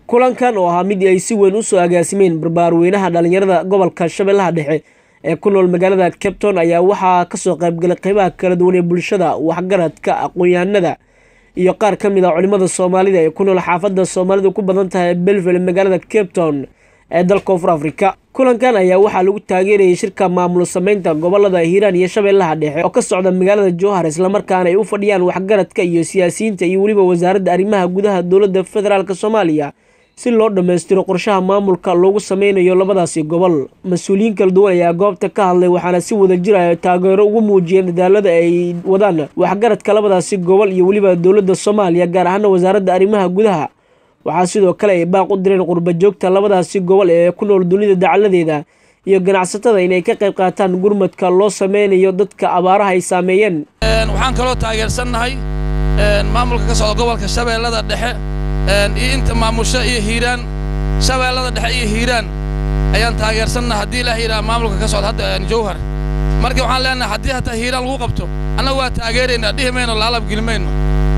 kulankan oo ahaa mid ay si weyn usoo agaasimeen barbaarweynaha dhalinyarada gobolka shabeellaha dhexe ee ku nool magaalada capton ayaa waxaa kasoo qaybgalay qeybaha kala duwan ee bulshada waxgaradka aqoon-yahanada iyo qaar ka mid a culimada soomaalida ee ku nool xaafadda soomaalidu ku badan tahay belville magaalada capton ee dalka koonfur afrika kulankan ayaa waxaa lagu taageerayay shirka maamul sameynta gobolada hiiraan iyo shabeellaha dhexe oo ka socda magaalada jowhar islamarkaana ay u fadhiyaan waxgaradka iyo siyaasiyiinta iyo weliba wasaaradda arrimaha gudaha dowladda federaalk soomaaliya si loo dhammaystiro qorshaha maamulka loogu sameynayo labadaasi gobol mas-uuliyiin kala duwan ayaa goobta ka hadlay waxaana si wada jiraya taageero ugu muujiyeen dadaalada ay wadaan waxgaradka labadaasi gobol iyo weliba dowladda soomaaliya gaar ahaana wasaaradda arrimaha gudaha waxaa sidoo kale ay baaq u direen qurba joogta labadaasi gobol ee ku nool dunida dacaladeeda iyo ganacsatada inay ka qayb qaataan gurmadka loo sameynayo dadka abaaraha ay saameeyeen waxaan kaloo taageersannahay maamulka ka socda gobolka shabeellada dhexe iyo inta maamusho iyo hiiraan shabeellada dhexe iyo hiiraan ayaan taageersannaha haddii ilaah yidhaha maamulka ka socda hadda jowhar marka waxaan leenahay haddii hataa hiiraan lagu qabto annaga waa taageeraynaa dhihi mayno laalab geli mayno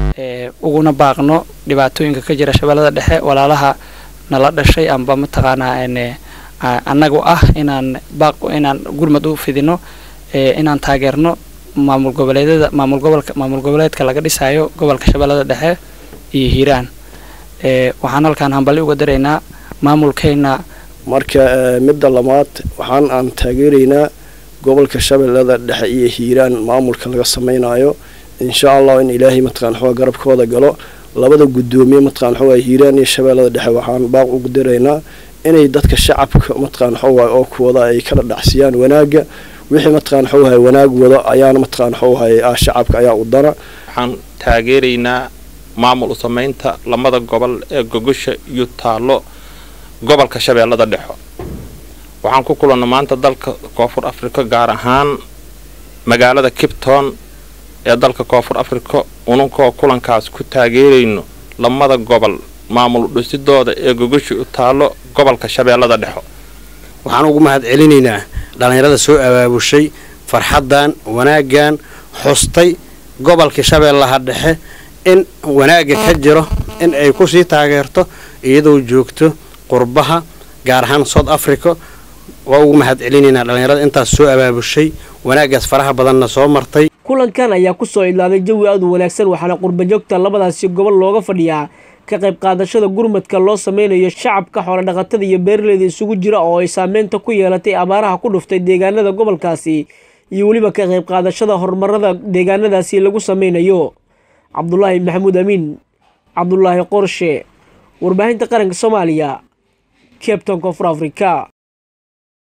uguna baaqno dhibaatooyinka ka jira shabeellada dhexe walaalaha nala dhashay amba mataqaanaa annagu ah inaan baaq inaan gurmad u fidino inaan taageerno maamul goboleedyada maamul gobolka maamul goboleedka laga dhisaayo gobolka shabeellada dhexe iyo hiiraan waxaan halkaan hambali uga daraynaa maamulkeenna marka midda labaad waxaan aan taageeraynaa gobolka shabeellada dhexe iyo hiiraan maamulka laga samaynayo insha allah in ilaahay mataqaan xooga garabkooda galo labada guddoomiye mataqaan xooga hiiraan iyo shabeellada dhexe waxaan baaq ugu diraynaa inay dadka shacabka mataqaan xooga oo kuwada ay kala dhacsiyaan wanaagga wixii mataqaan xooga wanaag wado ayaana mataqaan xooga ah shacabka ayaa u dana waxaan taageeraynaa maamul u samaynta lamada gobol ee gogosha iyo taallo gobolka shabeellada dhexo waxaan ku kulanno maanta dalka koonfur afrika gaar ahaan magaalada kipton ee dalka koonfur afrika ununkoo kulankaas ku taageerayno lamada gobol maamul dhisidooda ee gogosha u taallo gobolka shabeellada dhexo waxaan ugu mahad celinaynaa dhallinyarada soo abaabushay farxaddan wanaaggan xustay gobolka shabeellaha dhexe in wanaagga ka jiro in ay kusii taageerto iyadoo joogto qurbaha gaar ahaan south africa waa ugu mahad celinaynaa dhallinyarada intaas soo abaabushay wanaaggaas faraha badanna soo martay kulankan ayaa kusoo idlaaday jawi aad u wanaagsan waxaana qurbajoogta labadaasi gobol looga fadhiyaa ka qayb qaadashada gurmadka loo sameynayo shacabka xoolodhaqatada iyo beeraleyda isugu jira oo ay saameynta ku yeelatay abaaraha ku dhuftay deegaanada gobolkaasi iyo weliba ka qayb qaadashada horumarada deegaanadaasi lagu sameynayo cabdulaahi maxamuud amiin cabdulaahi qorshe warbaahinta qaranka soomaaliya cabton koonfur afrika